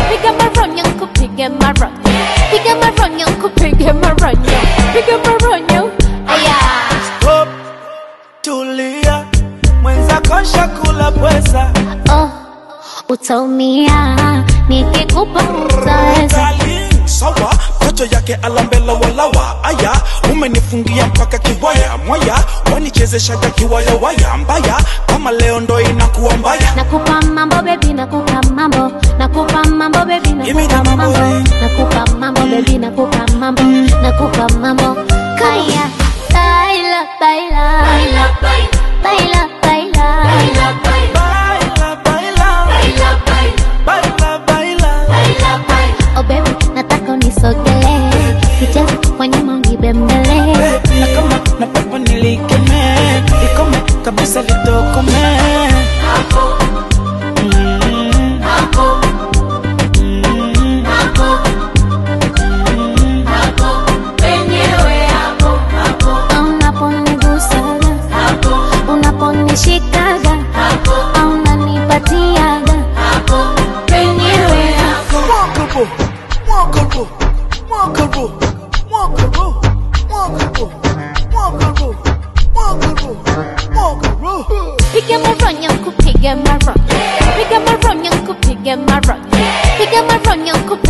piga maronyo kupige maronyo piga maronyo kupige maronyo piga maronyo aya Stop, tulia, mwenzako shakula pweza. oh utaumia nikikupa utaweza Darling, sawa kocho yake alambela walawa aya umenifungia mpaka kiwaya mwaya wanichezeshaga kiwaya waya mbaya kama leo ndo inakuwa mbaya nakupa mambo bebi nakupa mambo nakupa mambo bebi Give me nakupa the mambo mambo. nakupa mambo bebi nakupa mambo nakupa mambo kaya baila baila baila baila baila baila baila baila baila oh baby nataka unisogelee kicheza kwa nyuma unibembele na kama na pepo nilikeme ikome kabisa litokome Mm. Mm. unaponigusaga unaponishikaga unanipatiaga penyewe Walkable, walkable, walkable, walkable, walkable, walkable, walkable, walkable. Piga maronyo kupiga maronyo Piga maronyo kupiga maronyo Piga maronyo kupiga